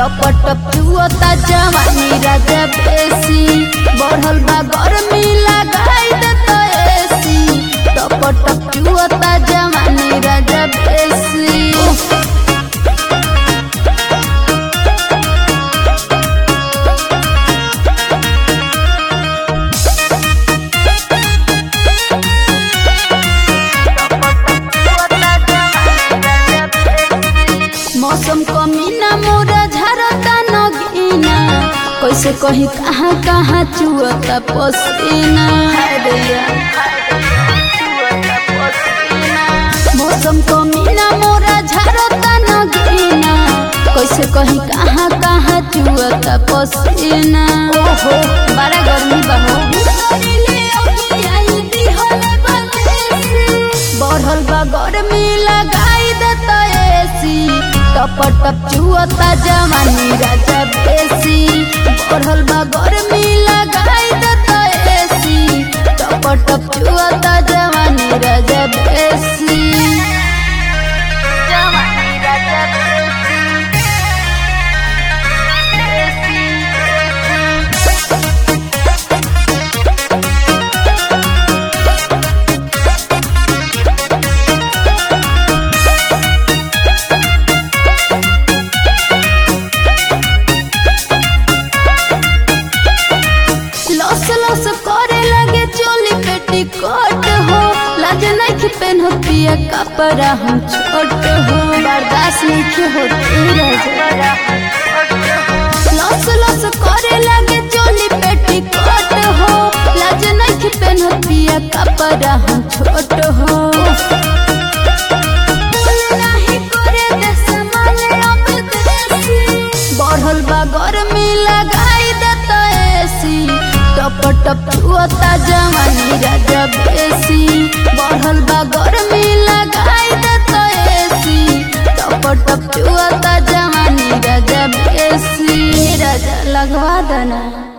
टप टप चुअता जवानी राजा बेसी बढ़ल बा गर्मी लगाई देता एसी टप टप चुअता जवानी राजा बेसी मौसम कमीना मोरा झरता नगीना कैसे कहीं कहाँ कहाँ चुअता पसीना मौसम कमीना मोरा झरता नगीना कैसे कहीं कहाँ कहाँ चुअता पसीना ओहो बड़ा गर्मी बहो बढ़ल बा गर्मी लगाई देता एसी टप टप चुअता जवानी राजा बेसी बढ़ल बा गर्मी लगाई देता एसी टप टप चुअता जवानी राजा बेसी जवानी राजा लस लस करे लगे चोली पेटी कोट हो लाज नहीं पेन पिया कपड़ा हम छोट हो बर्दाश्त नहीं होती लस लस करे लगे चोली पेटी कोट हो लाज नहीं पेन पिया कपड़ा हम छोट हो बढ़ल बा गर्मी लगाई देता एसी टप टप चुअता जवानी राजा बेसी बढ़ल बा गर्मी लगाई देता एसी टप टप चुअता जवानी राजा बेसी राजा लगवा देना